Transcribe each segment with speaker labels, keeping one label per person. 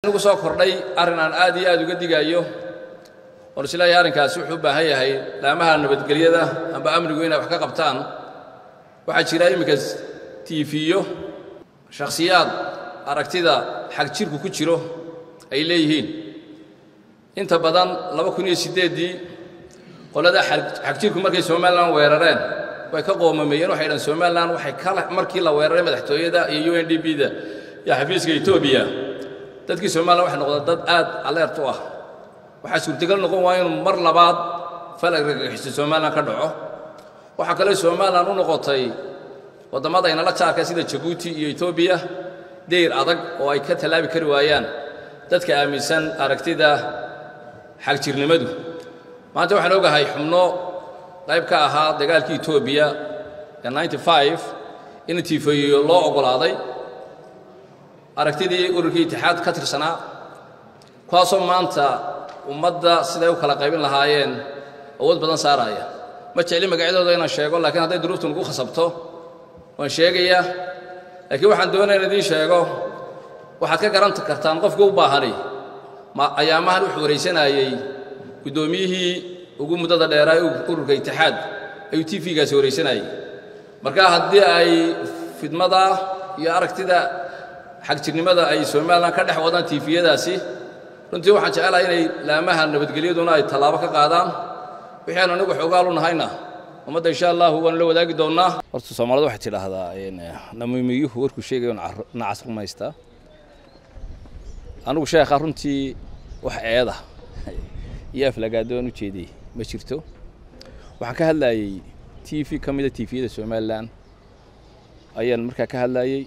Speaker 1: ugu soo kordhay arrin aan aad iyo aad uga digayo oon isleeyahay arrinkaasi wuxuu u baahan yahay laamaha nabadgelyada amba amnigu inay wax ka qabtaan waxaa jira iminka tiifiyo shakhsiyaad aragtida xag jirku ku jiro ay leeyihiin inta badan laba kun iyo siddeeddii qolada xag jirku markay somalilan weerareen way ka qoomameeyeen waxay dhahan somalilan waxay kala markii la weeraray madaxtooyada iyo u n d b da iyo xafiiska etoobiya dadkii somalilan waxay noqdeen dad aad aleert u ah waxaa suurtagal noqon waa inuu mar labaad falag ragaxiso somalilan ka dhaco waxaa kale somalilan u noqotay waddamada aynala jaarka sida jabuuti iyo etoobiya deyr adag oo ay ka tallaabi kari waayaan dadka aaminsan aragtida xagjirnimadu maanta waxaan ogahay xubno qayb ka ahaa dagaalkii etoobiya ee in tiifeeyo loo oggolaaday aragtidii ururkii itixaad ka tirsanaa kuwaasoo maanta ummadda siday u kala qaybin lahaayeen awood badan saaraya ma jecli magacyadooda inaan sheego laakiin hadday duruuftu nagu khasabto waan sheegayaa laakiin waxaan doonaya in idiin sheego waxaad ka garan kartaan qofka u baahani ayaamahan wuxuu waraysanayey guddoomiyihii ugu muddada dheeraa ururka itixaad ayuu t v-gaasi waraysanayey marka haddii ay fidmada iyo aragtida xagjirnimada ay somalilan ka dhex wadaan tiifiyadaasi runtii waxaan jecelahay inay laamaha nabadgelyaduna ay tallaabo ka qaadaan wixii aan anigu xoogaal u nahayna ummadda insha allahu waanu la wadaagi doonnaa horta soomaalida waxay tidhaahdaa namiimiyuhu warkuu sheegayo nacas rumaystaa anigu sheekha runtii wax eeda iyo aflagaadoon u jeediyey ma jirto waxaan ka hadlaayey t v ka mida tifiyada somalilan ayaan markaa ka hadlaayey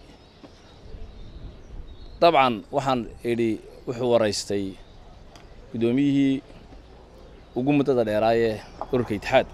Speaker 1: dabcan waxaan idhi wuxuu waraystay guddoomiyihii ugu muddada dheeraayee ururka itixaad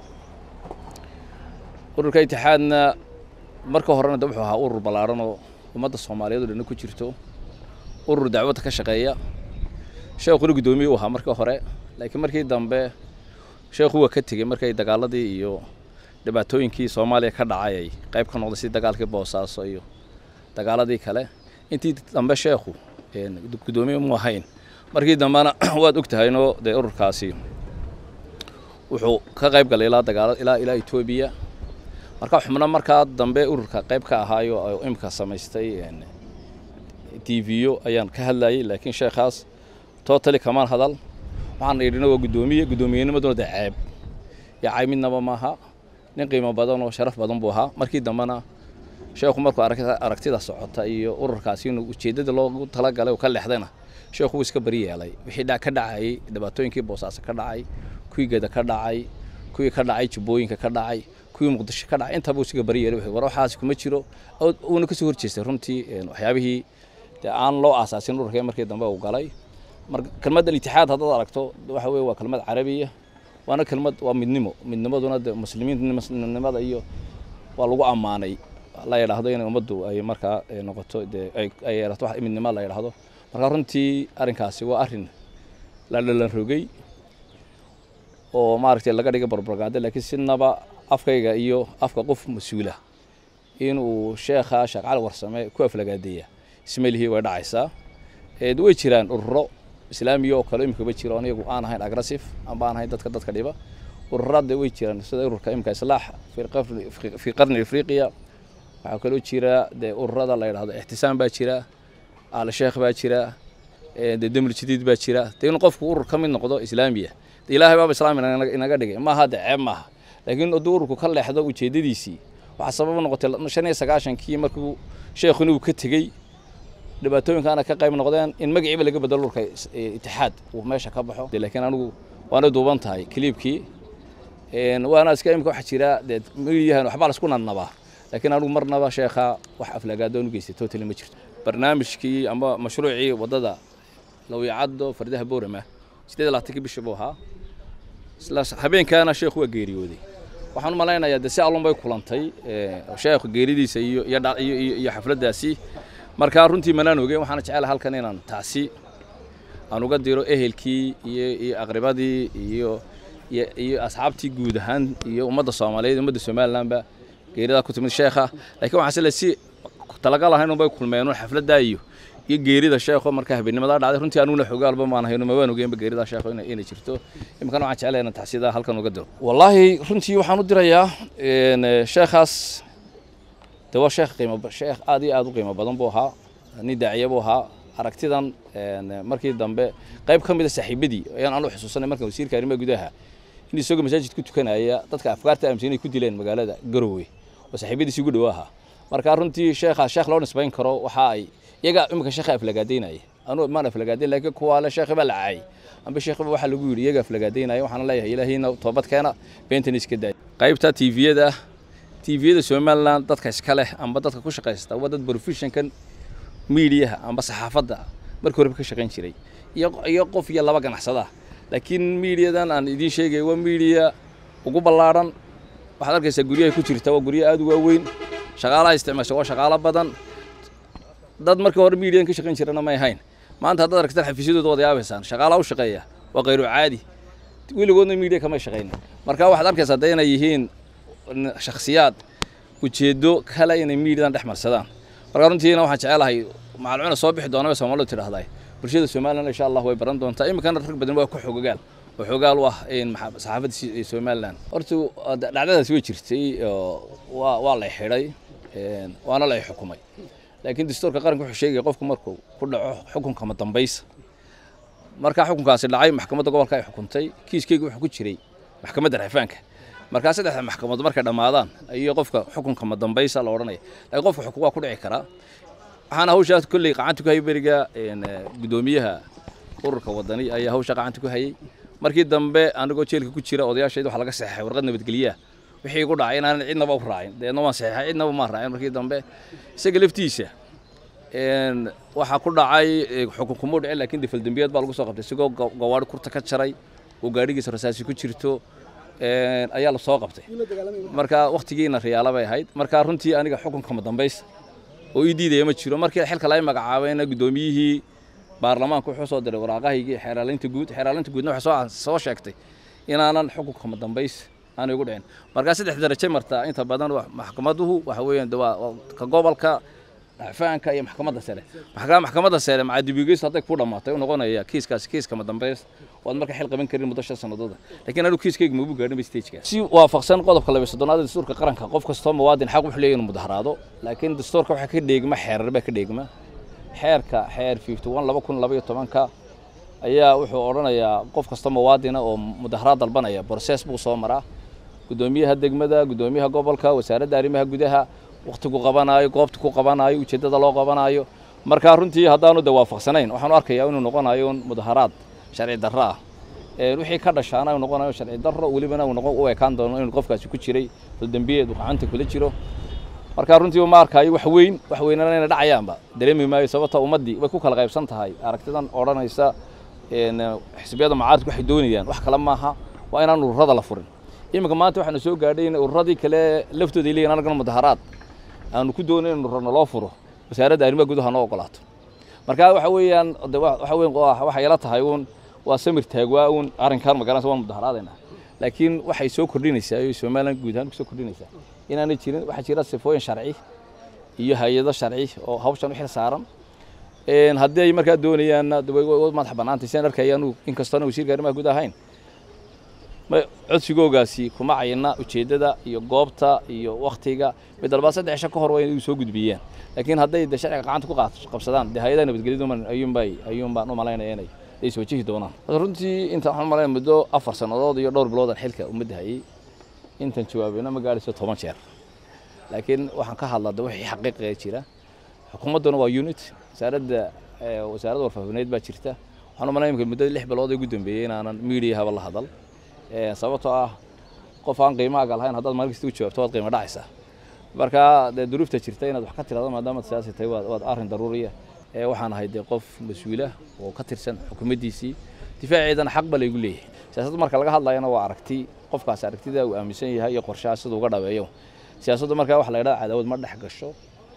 Speaker 1: ururka itixaadna marka horena de wuxuu ahaa urur ballaadhan oo ummadda soomaaliyeed o dhanna ku jirto urur dacwadda ka shaqeeya sheekhuna guddoomiye u ahaa marka hore laakiin markii dambe sheekhu waa ka tegey markay dagaaladii iyo dhibaatooyinkii soomaaliya ka dhacay ay qayb ka noqday si dagaalkii boosaaso iyo dagaaladii kale intii dambe sheekhu guddoomiye mu ahayn markii dambena waad og tahaynoo dee ururkaasi wuxuu ka qayb galay ilaa dagaala ilaa ilaa etoobiya marka xubno markaa dambe ururka qayb ka ahaayo oo imika samaystay t v-yo ayaan ka hadlayey laakiin sheekhaas totally kamaan hadal waxaan idhina waa guddoomiye guddoomiyennimaduna dee ceeb iyo cayb midnaba maaha nin qiimo badan oo sharaf badan buu ahaa markii dambena sheekhu markuu aragtida socota iyo ururkaasi inuu ujeeddada loogu talagalay uu ka leexdayna sheekhu wuu iska bari yeelay wixii ka dhacayey dhibaatooyinkii boosaaso ka dhacay kuwii geda ka dhacay kuwii ka dhacay jubbooyinka ka dhacay kuwii muqdisho ka dhacay intaba uu iska bari yeelay war waxaas kuma jiro uuna kasoo horjeestay runtii waxyaabihii dee aan loo aasaasin ururkee markii dambe uu galay kelmadda itixaad haddaad aragto waxa weye waa kelmad carabiya waana kelmad waa midnimo midnimaduna de muslimiinnimada iyo waa lagu ammaanay la yidhaahdo inay ummaddu ay markaa noqoto dee ay yeelato wax midnimo la yidhaahdo marka runtii arrinkaasi waa arrin la dhalan rogay oo maaragtay laga dhigay barbargaade laakiin sidnaba afkayga iyo afka qof mas-uula inuu sheekha sheekh cali warsame ku aflagaadeeya ismailihii way dhacaysaa way jiraan ururo islaamiya oo kale imikaba jiro on iyagu aan ahayn agressive amba aan ahayn dadka dadka dhiba ururada way jiraan sida ururka imika islaax fii qarni afriqiya waxaa kaloo jira dee ururada la yidhahdo ixtisaam baa jira al sheekh baa jira dee demul jadiid baa jira dee in qofku urur ka mid noqdo islaamiya de ilaahay baaba islaam inaga dhigay maaha de ceeb maaha laakiin hadduu ururku ka leexdo ujeeddadiisii waxaa sababa noqotay shan iyo sagaashankii markuu sheekhuna uu ka tegey dhibaatooyinkaana ka qayb noqdeen in magaciiba laga bedelo ururka itixaad uu meesha ka baxo laakiin anigu waana duuban tahay kiliibkii waana iska imika waxa jira dee miyahan waxbaa laisku nadnabaa laakiin anigu marnaba sheekha wax aflagaadoon u geystay totally ma jirto barnaamijkii ama mashruucii waddada lawyacaddo fardaha boorama sideed labaatankii bishii buu ahaa isla habeenkaana sheekhu waa geeriyooday waxaan u malaynayaa dee si allun bay kulantay sheekhu geeridiisa iyo iyo iyo xafladdaasi markaa runtii manaan ogeyn waxaana jecelahay halkan inaan tacsi aan uga diro ehelkii iyo iyo aqribadii iyo iyo iyo asxaabtii guud ahaan iyo ummadda soomaaliyeed ummadda somalilandba geeridaa ku timid sheekha laakiin waxaan sile si talagal ahayn unbay kulmeen xafladdaa iyo iyo geerida sheekho markaa habeennimadaa dhacday runtii anuguna xogaalba maan hayno ma waan ogeynba geeridaa sheekho inay inay jirto iminkana waxaan jeclahay inaan taxsiidaa halkan uga diro wallaahi runtii waxaan u dirayaa sheekhaas de waa sheekh qiimo sheekh aad iyo aad u qiimo badan buu ahaa nin daaciye buu ahaa aragtidan markii dambe qayb ka mida saaxiibadii ayaan anu xusuusanay markan wasiirka arrimaha gudaha in isagoo masaajid ku tukanaya dadka afkaarta aaminsan inay ku dileen magaalada garowe oo saaxiibadiisi ugu dhow ahaa marka runtii sheekhaas sheekh loo nisbayn karo waxa ay iyaga iminka sheekha aflagaadaynaya anu maan aflagaadayn laakiin kuwaa le sheekhi baa la caayay amba sheekhiba waxaa lagu yidhi iyaga aflagaadaynaya waxaana leeyahay ilaahiina toobad keena beentan iska daay qaybta tviyada tviyada somaliland dadka iska leh amba dadka ku shaqaysta waa dad professionkan miidiyaha amba saxaafadda markii horeba ka shaqayn jiray iyo iyo qof iyo laba ganacsada laakiin miidiyadan aan idiin sheegay waa miidiya ugu ballaadhan waxaad arkaysaa guryahay ku jirta waa guryo aad u waaweyn shaqaalaha isticmaasha waa shaqaalo badan dad markii hore miidiyadan ka shaqayn jirana may ahayn maanta haddaad aragtaan xafiisyadooda wada yaabaysaan shaqaalaha u shaqeeya waa khayru caadi weligoodna miidiya kamay shaqayn marka waxaad arkaysaa de inay yihiin shakhsiyaad ujeedo kale inay miidiyadan dhex marsadaan marka runtiina waxaan jecelahay macalcuna soo bixi doona soomaalidu tidhaahdaa bulshada somaliland insha allah way baran doontaa iminkana rag badan waa ku xogogaal oo xogaal u ah saxaafadda somaliland horta dhacdadaasi way jirtay waa waa lay xidhay waana lay xukumay laakiin dastuurka qaranka wuxuu sheegaya qofku markuu ku dhaco xukunka ma dambaysa markaa xukunkaasi dhacay maxkamadda gobolka ay xukuntay kiiskeyga wuxuu ku jiray maxkamadda rafaanka markaa saddexda maxkamadood markay dhammaadaan ayuu qofka xukunka ma dambaysa la odhanaya laakiin qofka xukun waa ku dhici karaa waxaana hawshaas kolley gacanta ku hayay beriga guddoomiyaha ururka wadani ayaa hawsha gacanta ku hayay markii dambe anigoo jeelka ku jira odayaashayda waxaa laga saxeexay warqad nabadgelyaha wixii igu dhacay inaanan cidnaba u raacin deedna waan saxeexay cidnaba maan raacin markii dambe isaga laftiisa waxaa ku dhacay xukun kumuu dhicin laakiin difaldembiyeed baa lagu soo qabtay isagoo gawaari kurta ka jaray oo gaadhigiisa rasaasi ku jirto ayaa la soo qabtay marka wakhtigiina riyaala bay ahayd marka runtii aniga xukunka ma dambaysa oo ii diidaya ma jiro markii xilka laga magacaabayna guddoomiyihii baarlamaanka wuxuu soo diray waraaqahaygii xeeraalinta guud xeeraalinta guudna waxay soo soo sheegtay inaanan xukunka ma dambaysa aanay ugu dhicin markaa saddex darajo martaa inta badan maxkamaduhu waxa weeyaan waa ka gobolka dhacfaanka iyo maxkamadda sare maxkaa maxkamadda sare macadibigeys hadday ku dhammaatay u noqonaya kiiskaasi kiiska ma dambays waad marka xil qaban karin muddo shan sanadooda laakiin anigu kiiskayga magu gaadhin stageka si waafaqsan qodobka laba soddonaad dastuurka qaranka qof kastoo muwaadin xaq wuxuu leeyahay inuu mudaharaado laakiin dastuurka waxaa ka dheegma xeerar baa ka dheegma xeerka xeer fifty one laba kun laba iyo tobanka ayaa wuxuu odhanayaa qof kasta muwaadina oo mudaharaad dalbanaya broses buu soo maraa guddoomiyaha degmada guddoomiyaha gobolka wasaaradda arrimaha gudaha wakhtigu qabanaayo goobta ku qabanaayo ujeeddada loo qabanaayo markaa runtii haddaanu de waafaqsanayn waxaanu arkayaa inuu noqonayo un mudaharaad sharci darro ah wixii ka dhashaana uu noqonayo sharci darro welibana uu noqon u ekaan doono inuu qofkaasi ku jiray faldembiyeed uu gacanta kula jiro markaa runtii ma arkayo wax weyn wax weynana inay dhacayaanba dareemi maayo sababta ummaddii way ku kala qaybsan tahay aragtidan odhanaysa xisbiyada mucaaradku waxay doonayaan wax kale maaha waa inaan ururada la furin iminka maanta waxaanu soo gaadhay in ururadii kale laftooda leeyihin anagana mudaharaad aanu ku doonayn in ururna loo furo wasaaradda arrimaha gudaha noo ogolaato marka waxa weeyaan waxa weyn waxay ila tahay uun waa samir taagwaa uun arrinkan magaranaysa waan mudaharaadaynaa laakiin waxay soo kordhinaysaa iyo somaliland guud ahaan kusoo kordhinaysaa inaanay jirin waxaa jira sifooyin sharci iyo hay-ado sharci oo hawshan u xil saaran haddii ay markaa doonayaanna madax bannaantay sian arkayaan inkastoona wasiirka arrimaha guud ahayn codsigoogaasi kuma cayina ujeeddada iyo goobta iyo wakhtiga mid dalbaad saddex cisho ka hor waa inay soo gudbiyaan laakiin hadday de sharciga gacanta ku qabsadaan dee hay-adaha nabadgelyadu ayuunbay ayuun baan u malaynaya inay ay soo jihi doonaan runtii inta waxaan malaynaya muddo afar sannadood iyo dhowr biloodan xilka ummadda hayay intan jawaabayna ma gaadhayso toban jeer laakiin waxaan ka hadlaa de wixii xaqiiqiga jira xukuumadduna waa unit wasaaradda wasaaradda warfaafineed baa jirta waxaan u malaynaya imika muddada lix bilood ee ugu dambeeyey inaanan miidiyahaba la hadal sababtoo ah qof aan qiimaaga lahayn haddaad maalin kasta u jawaabto waad qiimo dhacaysaa marka dee duruufta jirta inaad wax ka tirado maadaama siyaasi tahay waad arrin daruuriya waxaan ahay dee qof mas-uula oo ka tirsan xukuumaddiisii difaaceedana xaq ba laygu leeyahay siyaasadda marka laga hadlayana waa aragti qofkaas aragtida uu aaminsan yahay iyo qorshaha sida uga dhabeeyo siyaasaddu markaa waxa la yidhahda cadaawad ma dhex gasho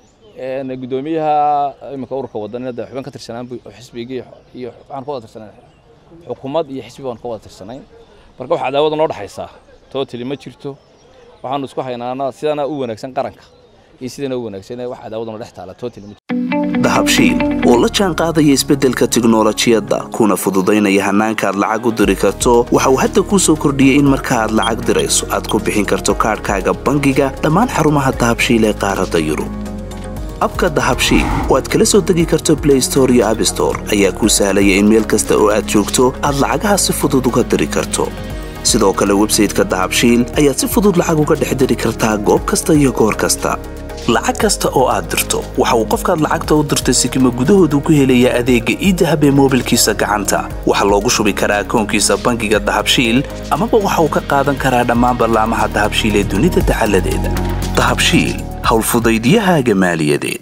Speaker 1: gudoomiyaha iminka ururka wadanina de xubin ka tirsanaan xisbigii iyo waxaan ka wada tirsanayn xukuumad iyo xisbi baan ka wada tirsanayn marka wax cadaawada noo dhexaysaa totally ma jirto waxaanu isku haynaana sidana u wanaagsan qaranka iyo sidana u wanaagsan wax cadaawada noo dhex taala totally ma jirto
Speaker 2: dahabshiil oo la jaan qaadaya isbeddelka tiknolojiyadda kuna fududaynaya hannaanka aad lacag u diri karto waxa uu hadda kuu soo kordhiyey in marka aad lacag dirayso aad ku bixin karto kaadhkaaga bangiga dhammaan xarumaha dahabshiil ee qaaradda yurub abka dahabshiil oo aad kala soo degi karto blay store iyo abstore ayaa kuu sahlaya in meel kasta oo aad joogto aad lacagaha si fudud uga diri karto sidoo kale websayteka dahabshiil ayaad si fudud lacag uga dhex diri kartaa goob kasta iyo goor kasta lacag kasta oo aad dirto waxa uu qofkaad lacagta u dirtay sikima gudahoodu ku helayaa adeegga iidahab ee moobilkiisa gacanta waxaa loogu shubi karaa akoonkiisa bangiga dahabshiil amaba waxa uu ka qaadan karaa dhammaan ballaamaha dahabshiil ee dunida dacaladeeda dahabshiil howlfudaydyahaaga maaliyadeed